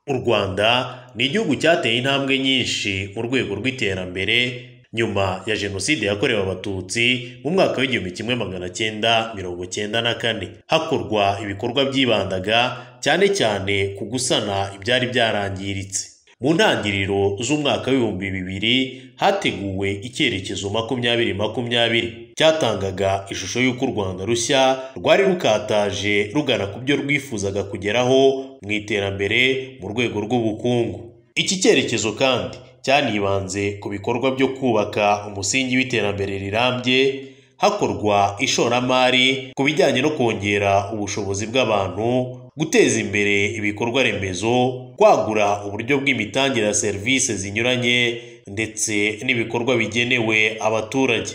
rwanda ni igihugu cyateye intambwe nyinshi mu rwego rw'iterambere nyuma ya jenoside yakorewe abatutsi mu mwaka w'igihumbi kimwe magana cyenda mirongo cyenda na kane hakorwa ibikorwa byibandaga cyane cyane ku gusana ibyari byarangiritse mu ntangiriro z'umwaka w'ibihumbi bibiri hateguwe icyerekezo makumyabiri makumyabiri cyatangaga ishusho y'uko u rwanda rushya rwari rukataje rugana ku byo rwifuzaga kugeraho mu iterambere mu rwego rw'ubukungu iki cyerekezo kandi cyanibanze ku bikorwa byo kubaka umusingi w'iterambere rirambye hakorwa ishoramari ku bijyanye no kongera ubushobozi bw'abantu guteza imbere ibikorwa remezo kwagura uburyo bw'imitangire ya serivisi zinyuranye ndetse n'ibikorwa bigenewe abaturage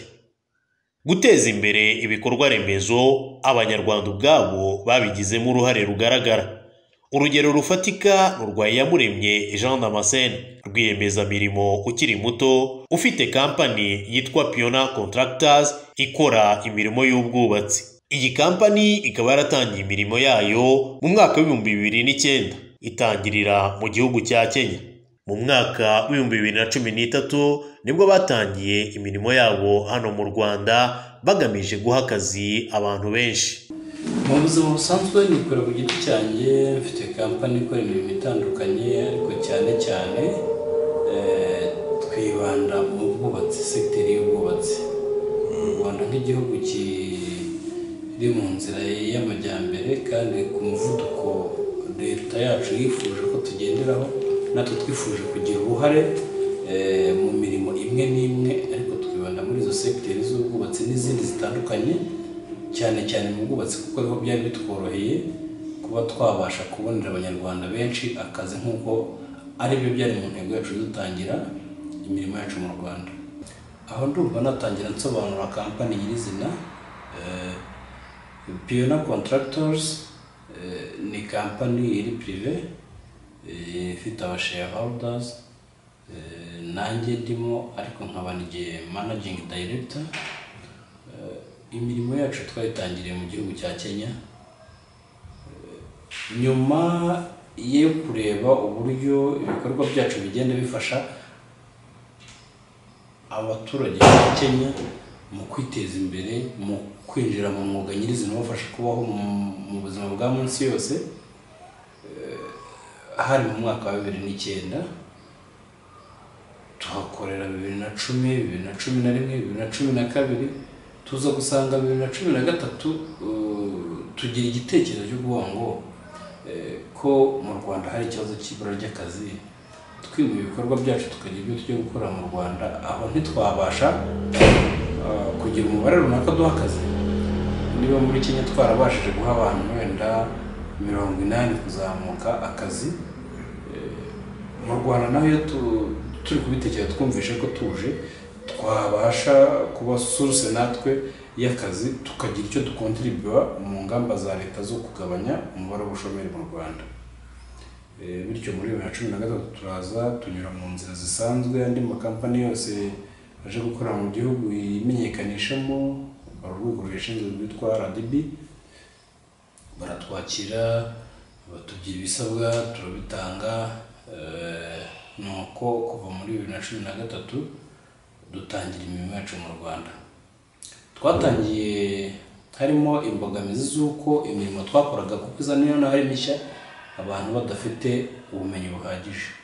guteza imbere ibikorwa remezo abanyarwanda ubwabo babigizemo uruhare rugaragara urugero rufatika ni urwa iyamuremye jean damascene rwiyemezamirimo ukiri muto ufite kampani yitwa piona contractors ikora imirimo y'ubwubatsi iyi kampani ikaba yaratangiye imirimo yayo mu mwaka w'ibihumbi bibiri n'icyenda itangirira mu gihugu cya kenya mu mwaka w'ibihumbi bibiri na cumi n'itatu nibwo batangiye imirimo yabo hano mu rwanda bagamije guha akazi abantu benshi mu buzima busanzwe nikora ku giti cyanjye mfite kampani ikora imirimo itandukanye ariko cyane cyane twibanda mu bwubatsi sekiteri y'ubwubatsi u rwanda nk'igihugu kiri mu nzira y'amajyambere kandi ku muvuduko leta yacu yifuje ko tugenderaho natwe twifuje kugira uruhare mu mirimo imwe n'imwe ariko twibanda muri izo sekiteri z'ubwubatsi n'izindi zitandukanye cyane cyane mu bwubatsi kuko ariho byari bitworoheye kuba twabasha kubonera abanyarwanda benshi akazi nk'uko aribyo byari mu ntego yacu dutangira imirimo yacu mu rwanda aho ndumva natangira nsobanura kampani nyirizina piyona contractors ni kampani iri pirive ifite abashayahorudazi nanjye ndimo ariko nkaba n'igihe managingi dayiregita imirimo yacu twayitangiriye mu gihugu cya kenya nyuma yo kureba uburyo ibikorwa byacu bigenda bifasha abaturage ba kenya mu kwiteza imbere mu kwinjira mu mwuga nyirizina ubafasha kubaho mu buzima bwa munsi yose hari mu mwaka wa bibiri n'icyenda tuhakorera bibiri na cumi bibiri na cumi na rimwe bibiri na cumi na kabiri tuza gusanga bibiri na cumi na gatatu tugira igitekerezo cy'ubwonko ngo ko mu rwanda hari ikibazo cy'ibura ry'akazi twimura ibikorwa byacu tukagira ibyo tujya gukora mu rwanda aho ntitwabasha kugira umubare runaka duha akazi niba muri kenya twarabashije guha abantu wenda mirongo inani kuzamuka akazi mu rwanda naho iyo turi kubitekereza twumvishe ko tuje twabasha kuba suruse natwe y'akazi tukagira icyo dukontribuwa mu ngamba za leta zo kugabanya umubare w'ubushomeri mu rwanda bityo muri bibiri na cumi na gatatu turaza tunyura mu nzira zisanzwe andi makampani yose aje gukorera mu gihugu yimenyekanishamo urwego rubishinzwe rwitwa rdb baratwakira batubwira ibisabwa turabitanga ni uko kuva muri bibiri na cumi na gatatu dutangira imirimo yacu mu rwanda twatangiye harimo imbogamizi z'uko imirimo twakoraga kuko iza niyo naho ari mishya abantu badafite ubumenyi buhagije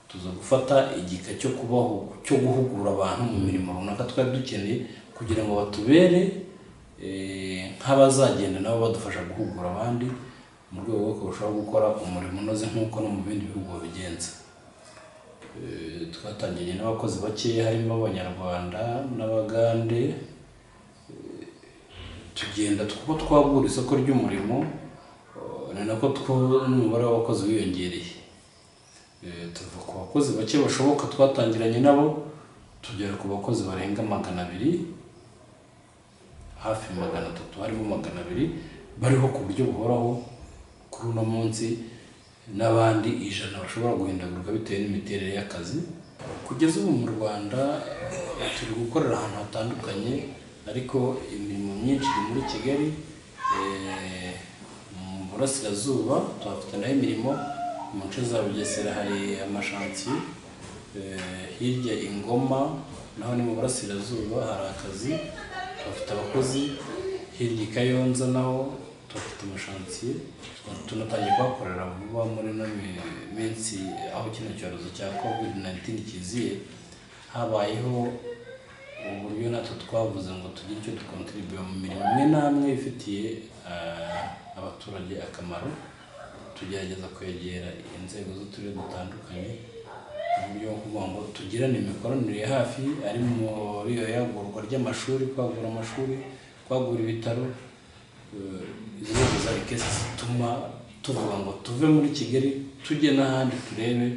tuza gufata igika cyo kubaho cyo guhugura abantu mu mirimo runaka twari dukeneye kugira ngo batubere nk'abazagenda nabo badufasha guhugura abandi mu rwego rwo kurushaho gukora umurimo unoze nk'uko no mu bindi bihugu babigenza twatangiranye n'abakozi bakeya harimo abanyarwanda n'abagande tugenda kuko twabura isoko ry'umurimo ni nako n'umubare w'abakozi wiyongereye tuva ku bakozi bake bashoboka twatangiranye nabo tugera ku bakozi barenga magana abiri hafi magana atatu harimo magana abiri bariho ku buryo buhoraho kuri uno munsi n'abandi ijana bashobora guhindagurwa bitewe n'imiterere y'akazi kugeza ubu mu rwanda turi gukorera ahantu hatandukanye ariko imirimo myinshi iri muri kigali mu burasirazuba tuhafite nayo imirimo ku muco za bugesera hari amashansiye hirya ingoma naho ni mu burasirazuba hari akazi bafite abakozi hirya i kayonza naho tuhafite amashansiye tunatangiye kuhakorera vuba muri ino minsi aho kino cyorezo cya covid 19 kiziye habayeho uburyo natwe twavuze ngo tugire icyo dukontribuye mu mirimo imwe n'amwe ifitiye abaturage akamaro tugerageza kwegera inzego z'uturere dutandukanye mu buryo bwo kuvuga ngo tugirane imikoranire ya hafi ari muri iyo yagurwa ry'amashuri kwagura amashuri kwagura ibitaro izo nzego za rikesi zituma tuvuga ngo tuve muri kigali tujye n'ahandi turebe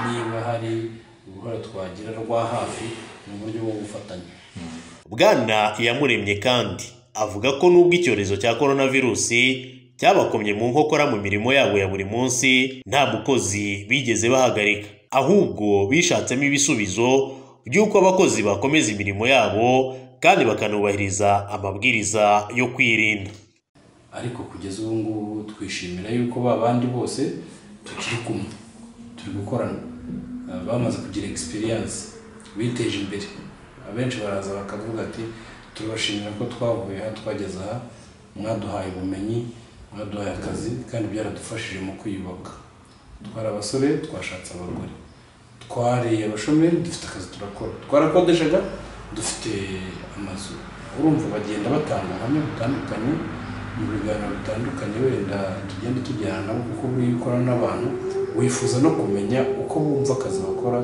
niba hari uruhare twagira rwa hafi mu buryo bwo gufatanya bwana iyamuremye kandi avuga ko nubwo icyorezo cya coronavirusi cyabakomye mu nkokora mu mirimo yabo ya buri munsi nta mukozi bigeze bahagarika ahubwo bishatsemo ibisubizo by'uko abakozi bakomeza imirimo yabo kandi bakanubahiriza amabwiriza yo kwirinda ariko kugeza ubu ngubu twishimira yuko ba bandi bose tukiri kumwe turi gukorana bamaze kugira egisipiriyanse biteje imbere abenshi baraza bakavuga ati turabashimira ko twavuye aha twageze aha mwaduhaye ubumenyi mwaduhaye akazi kandi byaradufashije mu kwiyubaka twari abasore twashatse abagore twariye abashomeri dufite akazi turakora twarakodeshaga dufite amazu urumva bagenda batanga ubuhamya butandukanye mu biganiro bitandukanye wenda tugenda tujyana nabo kuko iyo ukora n'abantu wifuza no kumenya uko bumva akazi bakora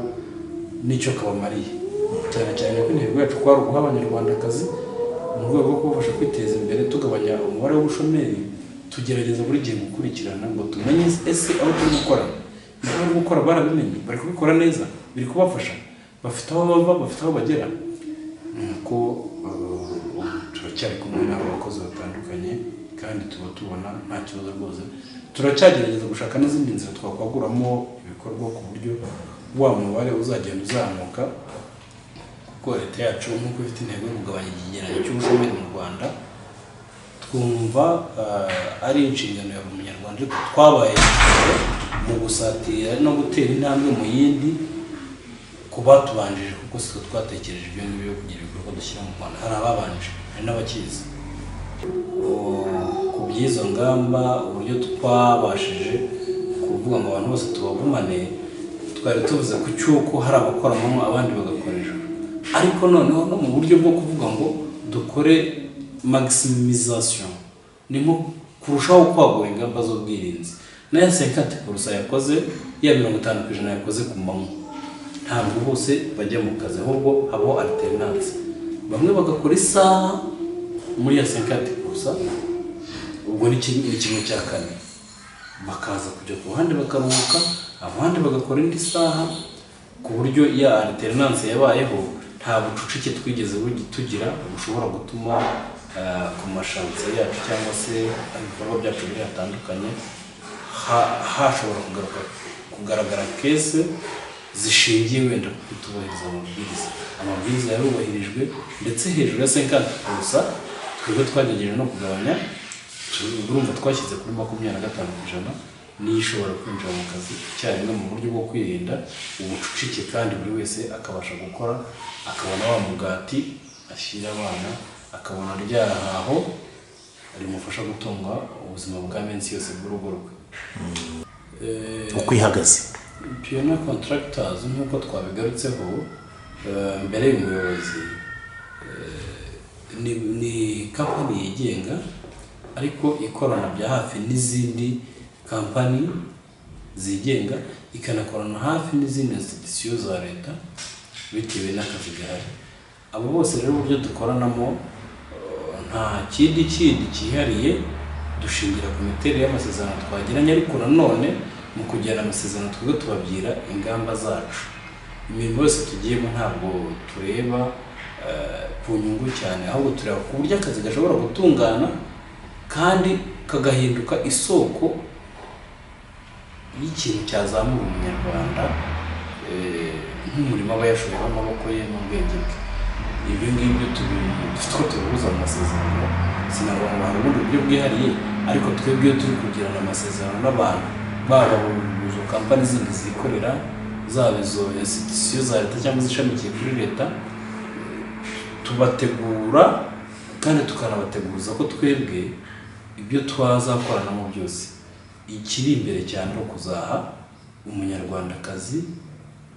n'icyo kabamariye cyane cyane ko intego yacu kwari uguha abanyarwandakazi mu rwego rwo kubafasha kwiteza imbere tugabanya umubare w'ubushomeri tugerageza buri gihe gukurikirana ngo tumenye ese aho turi gukora ibyo bari gukora barabimenye bari kubikora neza biri kubafasha bafite aho bava bafite aho bagera nuko turacyari kumwe n'abo bakozi batandukanye kandi tuba tubona nta kibazo rwose turacyagerageza gushaka n'izindi nzira twakwaguramo ibikorwa ku buryo wa mubare uzagenda uzamuka kuko leta yacu nk'uko ifite intego yo kugabanya ikigereranyo cy'ubushomeri mu rwanda twumva ari inshingano ya buri munyarwanda ariko twabaye mu gusatira no gutera intambwe mu yindi ku batubanjije kuko sitwe twatekereje ibyo ngibyo yo kugira ibikorwa dushyira mu rwanda hari ababanje hari n'abakizi ku by'izo ngamba uburyo twabashije kuvuga ngo abantu bose tubagumane twari tuvuze ku cy'uko hari abakoramo abandi bagakoreshwa ariko noneho no mu buryo bwo kuvuga ngo dukore maximisation ni nko kurushaho kwagura ingamba z'ubwirinzi nayo sekate kurusa yakoze ya mirongo itanu ku ijana yakoze ku manywa ntabwo bose bajya mu kazi ahubwo habaho alternance bamwe bagakora isaha muri ya sekate kurusa ubwo ni kimwe cya kane bakaza kujya ku ruhande bakaruhuka abandi bagakora indi saha ku buryo ya alternance yabayeho nta bucucike twigeze tugira bushobora gutuma ku mashansi yacu cyangwa se ibikorwa byacu biri hatandukanye hashobora kugaragara kese zishingiye wenda ku kutubahiriza amabwiriza amabwiriza yarubahirijwe ndetse hejuru ya senkani gusa twebwe twagerageje no kugabanya urumva twashyize kuri makumyabiri na gatanu ku ijana niyo ishobora kwinjira mu kazi icyarimwe mu buryo bwo kwirinda ubucucike kandi buri wese akabasha gukora akabona wa mugati ashyira abana akabona ryahaho rimufasha gutunga ubuzima bwa minsi yose bw'urugo rwe uko ihagaze piyona kontaragitazi nk'uko twabigarutseho mbere y'umuyobozi ni kampani yigenga ariko ikorana bya hafi n'izindi kampani zigenga ikanakorana hafi n'izindi institusiyo za leta bitewe n'akazi gahari abo bose rero uburyo dukoranamo nta kindi kindi cyihariye dushingira ku miterere y'amasezerano twagiranye ariko nanone mu kugirana amasezerano twebwe tubabwira ingamba zacu imirimo yose tugiyemo ntabwo tureba ku nyungu cyane ahubwo tureba ku buryo akazi gashobora gutungana kandi kagahinduka isoko y'ikintu cyazamura umunyarwanda nk'umurimo aba yashoyemo amaboko ye n'ubwenge bwe ibyo ngibyo dufite uko tubihuza mu masezerano sinavuga ngo hari ubundi buryo bwihariye ariko twebwe iyo turi kugirana amasezerano n'abantu baba izo kampani zindi zikorera zaba izo institusiyo za leta cyangwa izishamikiye kuri leta tubategura kandi tukanabateguza ko twebwe ibyo twazakoranamo byose ikiri imbere cyane ni ukuzaha umunyarwandakazi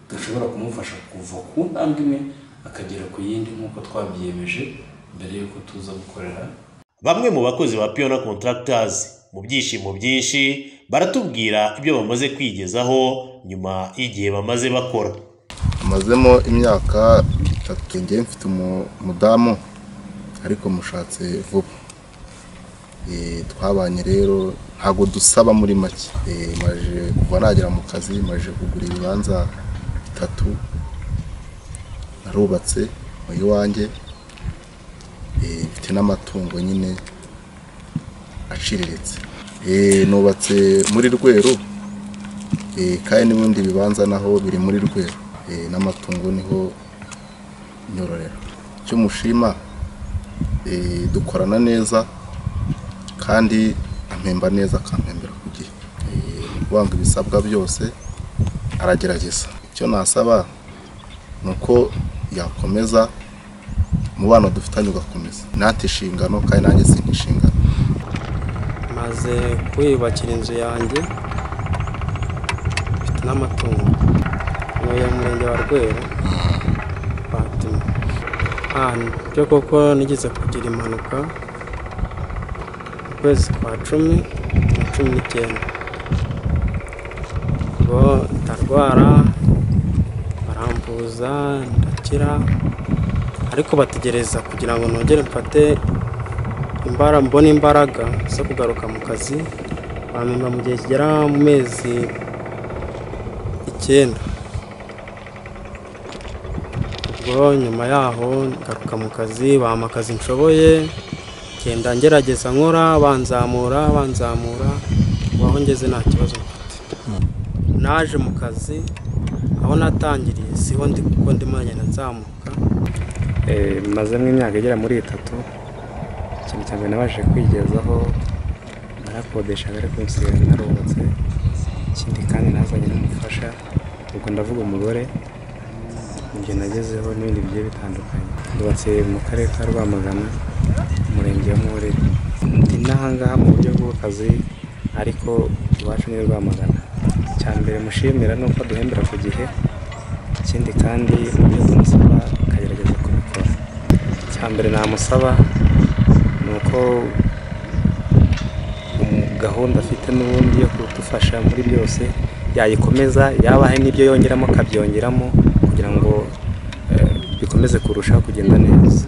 gashobora kumufasha kuva ku ntambwe imwe akagera ku yindi nk'uko twabyiyemeje mbere y'uko tuza gukorera bamwe mu bakozi ba piyona contractors mu byishimo byinshi baratubwira ibyo bamaze kwigezaho nyuma y'igihe bamaze bakora amazemo imyaka itatu ngewe mfite umudamu ariko mushatse vuba Eh, twabanye rero ntabwo dusaba muri make Eh, maje kuva nagera mu kazi maje kugura ibibanza bitatu narubatse mu iwanjye Eh, mfite n'amatungo nyine aciriritse Eh, nubatse muri rweru Eh, kandi n'ibindi bibanza naho biri muri rweru Eh, n'amatungo niho nyororera icyo mushima eh, dukorana neza kandi ampemba neza akampembera ku gihe Eh, mu kuvanga ibisabwa byose aragerageza icyo nasaba ni uko yakomeza umubano dufitanye ugakomeza nata inshingano kandi nanjye sinta inshingano maze kwiyubakira inzu yanjye mfite n'amatungo ntuye mu murenge wa rweru fatima ahantu byo koko nigeze kugira impanuka mu kwezi kwa cumi na cumi n'icyenda ubwo ndarwara barambuza ndakira ariko bategereza kugira ngo nongere mfate imbara mbona imbaraga zo kugaruka mu kazi bamenya mu gihe kigera mu mezi icyenda ubwo nyuma yaho ngaruka mu kazi bampa akazi nshoboye ngenda ngerageza nkora banzamura banzamura ubu aho ngeze nta kibazo mfite naje mu kazi aho natangiriye siho ndi kuko ndimo ngenda nzamuka Eh, mazemo imyaka igera muri itatu ikintu cya mbere nabashije kwigezaho narakodeshaga ariko nsigaye narubatse ikindi kandi nazanye n'umufasha ubwo ndavuga umugore ibyo nagezeho n'ibindi bigiye bitandukanye ndubatse mu karere ka rwamagana umurenge wa muhorera ndi n'ahangaha mu buryo bw'akazi ariko iwacu ni rwamagana icya mbere mushimira ni uko duhembera ku gihe ikindi kandi ibyo tumusaba akagerageza kubikora icya mbere namusaba ni uko um- gahunda afite n'ubundi yo kudufasha muri byose yayikomeza yaba hari n'ibyo yongeramo akabyongeramo kugira ngo eh, bikomeze kurushaho kugenda neza